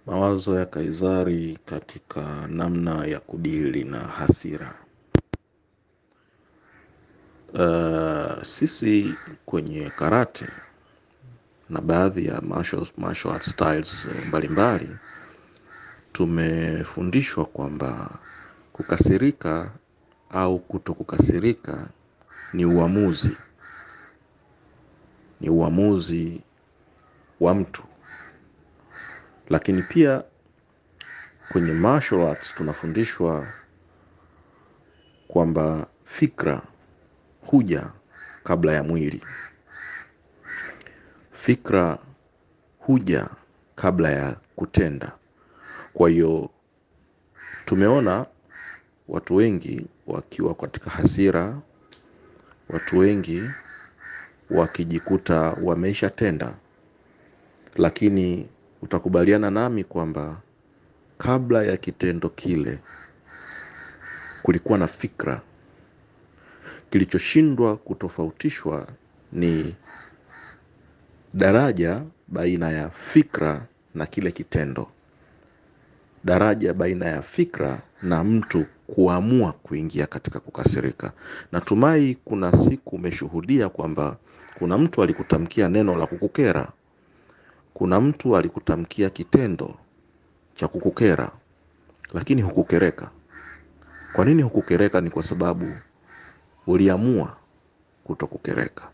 Mawazo ya Kaizari katika namna ya kudili na hasira. Sisi kwenye karate na baadhi ya martial art styles mbalimbali tumefundishwa kwamba kukasirika au kutokukasirika ni uamuzi. Ni uamuzi wa mtu. Lakini pia kwenye martial arts tunafundishwa kwamba fikra huja kabla ya mwili. Fikra huja kabla ya kutenda. Kwa hiyo tumeona watu wengi wakiwa katika hasira, watu wengi wakijikuta wameshatenda. Lakini utakubaliana nami kwamba kabla ya kitendo kile kulikuwa na fikra. Kilichoshindwa kutofautishwa ni daraja baina ya fikra na kile kitendo. Daraja baina ya fikra na mtu kuamua kuingia katika kukasirika. Natumai kuna siku umeshuhudia kwamba kuna mtu alikutamkia neno la kukukera. Kuna mtu alikutamkia kitendo cha kukukera. Lakini hukukereka. Kwa nini hukukereka ni kwa sababu uliamua kutokukereka.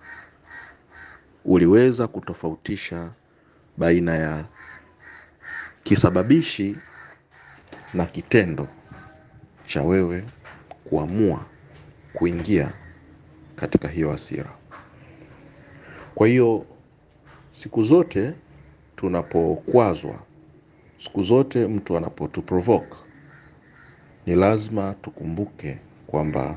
Uliweza kutofautisha baina ya kisababishi na kitendo cha wewe kuamua kuingia katika hiyo hasira. Kwa hiyo siku zote tunapokwazwa, siku zote mtu anapotuprovoke, ni lazima tukumbuke kwamba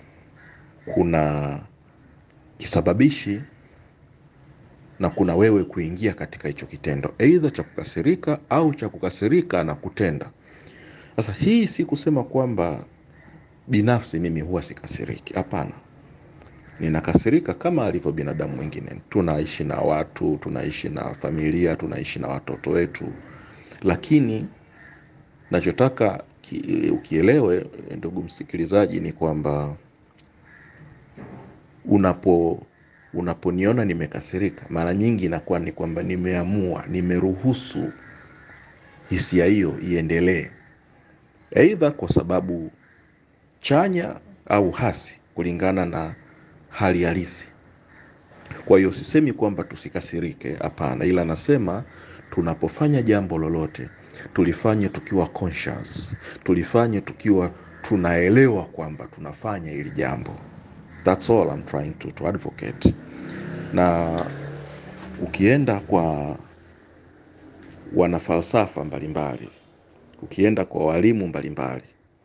kuna kisababishi na kuna wewe kuingia katika hicho kitendo. Either cha kukasirika au cha kukasirika na kutenda. Sasa hii si kusema kwamba binafsi mimi huwa sikasiriki. Hapana, ninakasirika kama alivyo binadamu mwingine. Tunaishi na watu, tunaishi na familia, tunaishi na watoto wetu. Lakini nachotaka ukielewe ndugu msikilizaji ni kwamba unaponiona nimekasirika. Mara nyingi inakuwa ni kwamba nimeamua, nimeruhusu hisia hiyo iendelee. Either kwa sababu chanya au hasi kulingana na hali halisi. Kwa hiyo sisemi kwamba tusikasirike hapana ila nasema tunapofanya jambo lolote. Tulifanye tukiwa conscious. Tulifanye tukiwa tunaelewa kwamba tunafanya hili jambo. That's all I'm trying to advocate. Na ukienda kwa wanafalsafa mbalimbali. Ukienda kwa walimu mbalimbali.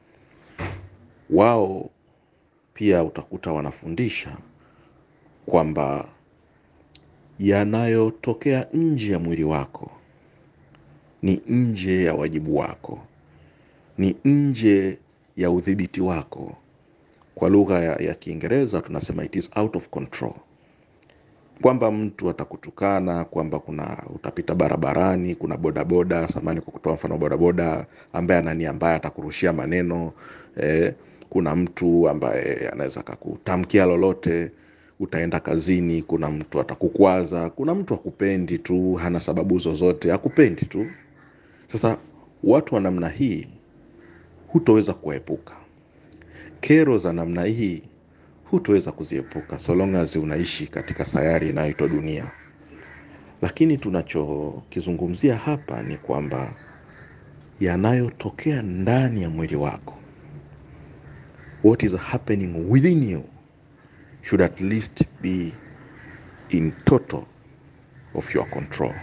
Wao pia utakuta wanafundisha kwamba yanayotokea nje ya mwili wako. Ni nje ya wajibu wako. Ni nje ya uthibiti wako. Kwa lugha ya kiingereza tunasema it is out of control. Kwamba mtu atakutukana, kwamba kuna utapita barabarani, kuna bodaboda, samahani kwa kutoa mfano bodaboda, ambaye ana nia mbaya atakurushia maneno, kuna mtu ambaye anaweza akakutamkia lolote, utaenda kazini, kuna mtu atakukwaza, kuna mtu hakupendi tu, hana sababu zozote, hakupendi tu. Sasa watu wa namna hii hutoweza kuwaepuka. Kero za namna hii hutoweza kuziepuka so long as unaishi katika sayari inayoitwa dunia. Lakini tunachokizungumzia hapa ni kwamba yanayotokea ndani ya mwili wako. What is happening within you should at least be in total of your control.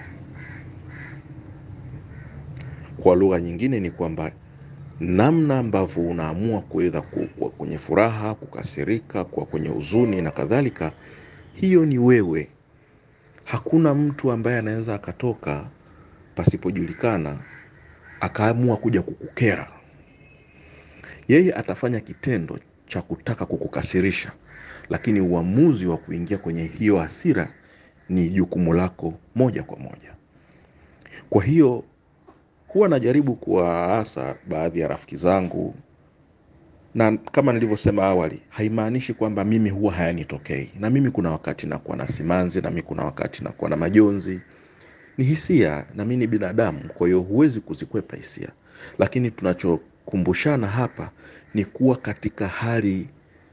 Kwa lugha nyingine ni kwamba namna ambavyo unaamua kuweza kuwa kwenye furaha, kukasirika, kuwa kwenye huzuni na kadhalika. Hiyo ni wewe. Hakuna mtu ambaye anaweza akatoka pasipojulikana akaamua kuja kukukera. Yeye atafanya kitendo cha kutaka kukukasirisha. Lakini uamuzi wa kuingia kwenye hiyo hasira ni jukumu lako moja kwa moja. Kwa hiyo huwa najaribu kuwaasa baadhi ya rafiki zangu, na kama nilivyosema awali, haimaanishi kwamba mimi huwa hayanitokei. Na mimi kuna wakati nakuwa na simanzi, na mimi kuna wakati nakuwa na majonzi. Ni hisia, na mimi ni binadamu, kwa hiyo huwezi kuzikwepa hisia. Lakini tunachokumbushana hapa ni kuwa katika hali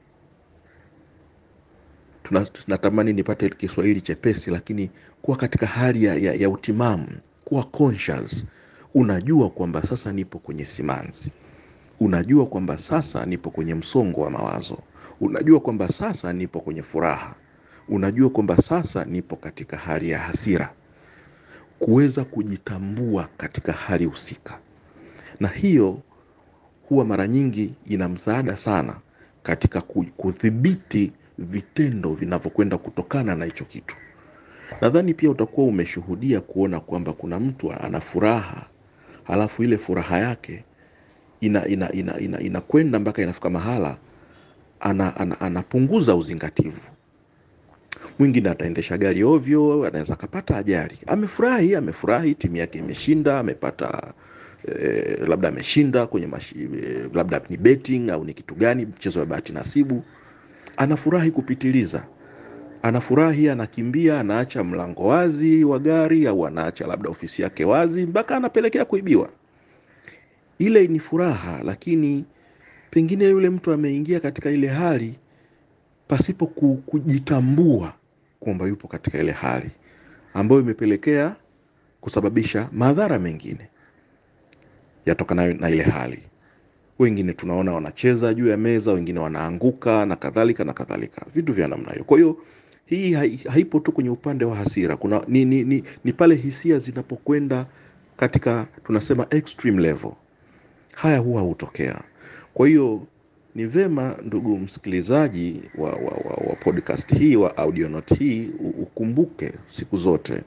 tuna- tunatamani nipate Kiswahili chepesi, lakini kuwa katika hali ya, ya, ya utimamu, kuwa conscious. Unajua kwamba sasa nipo kwenye simanzi, unajua kwamba sasa nipo kwenye msongo wa mawazo, unajua kwamba sasa nipo kwenye furaha, unajua kwamba sasa nipo katika hali ya hasira, kuweza kujitambua katika hali husika, na hiyo huwa mara nyingi ina msaada sana katika ku- kudhibiti vitendo vinavyokwenda kutokana na hicho kitu. Nadhani pia utakuwa umeshuhudia kuona kwamba kuna mtu ana furaha, halafu ile furaha yake ina ina ina ina inakwenda mpaka inafika mahala ana, ana, anapunguza uzingativu. Mwingine ataendesha gari ovyo, anaweza akapata ajali. Amefurahi, amefurahi, timu yake imeshinda, amepata eh, labda ameshinda kwenye mashi, eh, labda ni betting au ni kitu gani, mchezo wa bahati nasibu. Anafurahi kupitiliza, anafurahi, anakimbia, anaacha mlango wazi wa gari au anaacha labda ofisi yake wazi mpaka anapelekea kuibiwa. Ile ni furaha, lakini pengine yule mtu ameingia katika ile hali pasipo ku- kujitambua kwamba yupo katika ile hali ambayo imepelekea kusababisha madhara mengine yatokanayo na ile hali. Wengine tunaona wanacheza juu ya meza, wengine wanaanguka na kadhalika na kadhalika, vitu vya namna hiyo. Kwa hiyo hii hai- haipo tu kwenye upande wa hasira, kuna ni, ni, ni, ni pale hisia zinapokwenda katika tunasema extreme level, haya huwa hutokea. Kwa hiyo ni vema ndugu msikilizaji wa, wa, wa, wa podcast hii wa audionote hii u- ukumbuke siku zote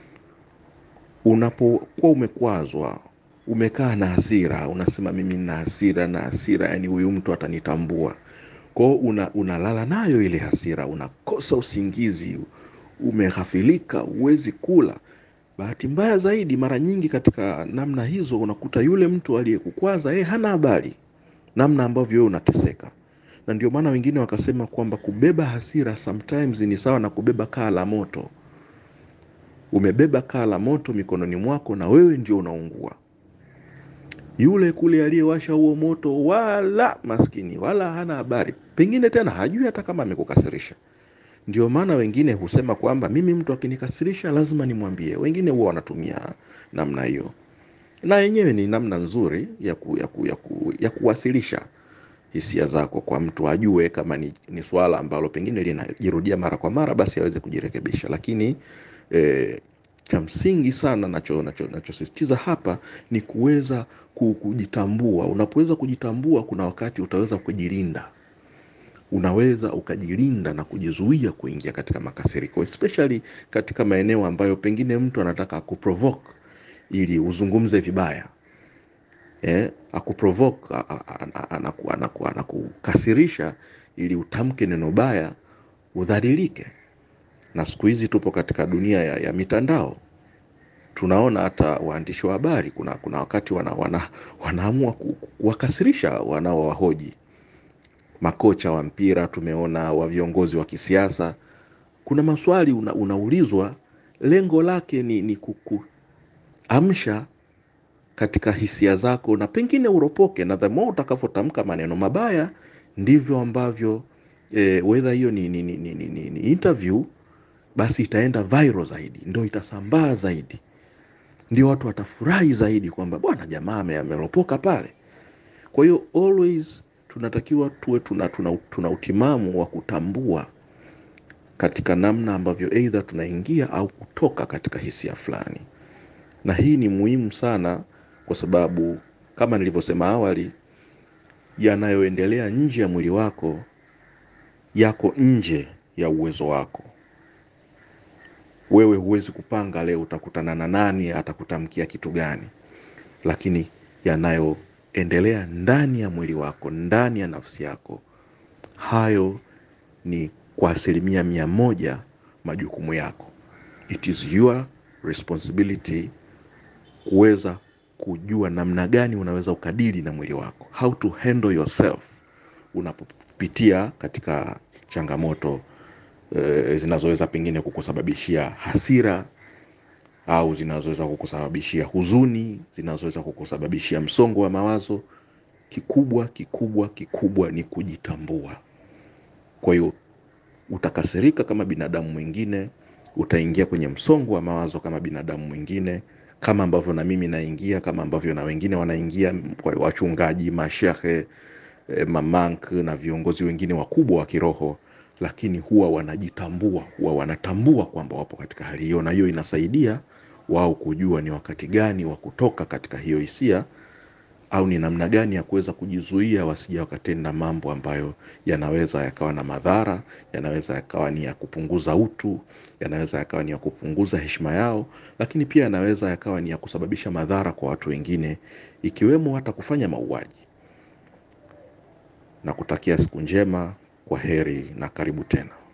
unapokuwa umekwazwa umekaa na hasira unasema mimi nina hasira na hasira yani huyu mtu atanitambua kwao una, unalala nayo ile hasira unakosa usingizi umeghafilika huwezi kula bahati mbaya zaidi mara nyingi katika namna hizo unakuta yule mtu aliyekukwaza yeye hana habari namna ambavyo wewe unateseka na ndio maana wengine wakasema kwamba kubeba hasira sometimes ni sawa na kubeba kaa la moto umebeba kaa la moto mikononi mwako na wewe ndio unaungua yule kule aliyewasha huo moto wala maskini wala hana habari pengine tena hajui hata kama amekukasirisha ndio maana wengine husema kwamba mimi mtu akinikasirisha lazima nimwambie wengine huwa wanatumia namna hiyo na yenyewe ni namna nzuri ya, ku, ya, ku, ya, ku, ya kuwasilisha hisia zako kwa mtu ajue kama ni, ni swala ambalo pengine linajirudia mara kwa mara basi aweze kujirekebisha lakini eh, cha msingi sana nacho nacho nachosisitiza hapa ni kuweza ku- kujitambua unapoweza kujitambua kuna wakati utaweza kujilinda unaweza ukajilinda na kujizuia kuingia katika makasiriko especially katika maeneo ambayo pengine mtu anataka akuprovoke ili uzungumze vibaya eh, akuprovoke a- a- a- a- anaku- anaku- anakukasirisha ili utamke neno baya udhalilike na siku hizi tupo katika dunia ya, ya mitandao tunaona hata waandishi wa habari kuna, kuna wakati wana, wana, wanaamua ku- ku- kuwakasirisha wanaowahoji makocha wa mpira tumeona wa viongozi wa kisiasa kuna maswali una, unaulizwa lengo lake ni, ni kukuamsha katika hisia zako na pengine uropoke na the more utakavyotamka maneno mabaya ndivyo ambavyo eh, whether hiyo ni, ni, ni, ni, ni, ni, ni interview basi itaenda viral zaidi ndio itasambaa zaidi ndio watu watafurahi zaidi kwamba bwana jamaa ame- ameropoka pale kwa hiyo always tunatakiwa tuwe tuna, tuna, tuna utimamu wa kutambua katika namna ambavyo eidha tunaingia au kutoka katika hisia fulani na hii ni muhimu sana kwa sababu kama nilivyosema awali yanayoendelea nje ya mwili wako yako nje ya uwezo wako wewe huwezi kupanga leo utakutana na nani atakutamkia kitu gani lakini yanayoendelea ndani ya mwili wako ndani ya nafsi yako hayo ni kwa asilimia mia moja majukumu yako it is your responsibility kuweza kujua namna gani unaweza ukadili na mwili wako, how to handle yourself unapopitia katika changamoto e, zinazoweza pengine kukusababishia hasira au zinazoweza kukusababishia huzuni, zinazoweza kukusababishia msongo wa mawazo. Kikubwa kikubwa kikubwa ni kujitambua. Kwa hiyo utakasirika kama binadamu mwingine, utaingia kwenye msongo wa mawazo kama binadamu mwingine, kama ambavyo na mimi naingia, kama ambavyo na wengine wanaingia, kwa wachungaji, mashehe, eh, mamank na viongozi wengine wakubwa wa kiroho, lakini huwa wanajitambua, huwa wanatambua kwamba wapo katika hali hiyo, na hiyo inasaidia wao kujua ni wakati gani wa kutoka katika hiyo hisia au ni namna gani ya kuweza kujizuia wasija wakatenda mambo ambayo yanaweza yakawa na madhara, yanaweza yakawa ni ya kupunguza utu, yanaweza yakawa ni ya kupunguza heshima yao, lakini pia yanaweza yakawa ni ya kusababisha madhara kwa watu wengine, ikiwemo hata kufanya mauaji. Na kutakia siku njema, kwa heri na karibu tena.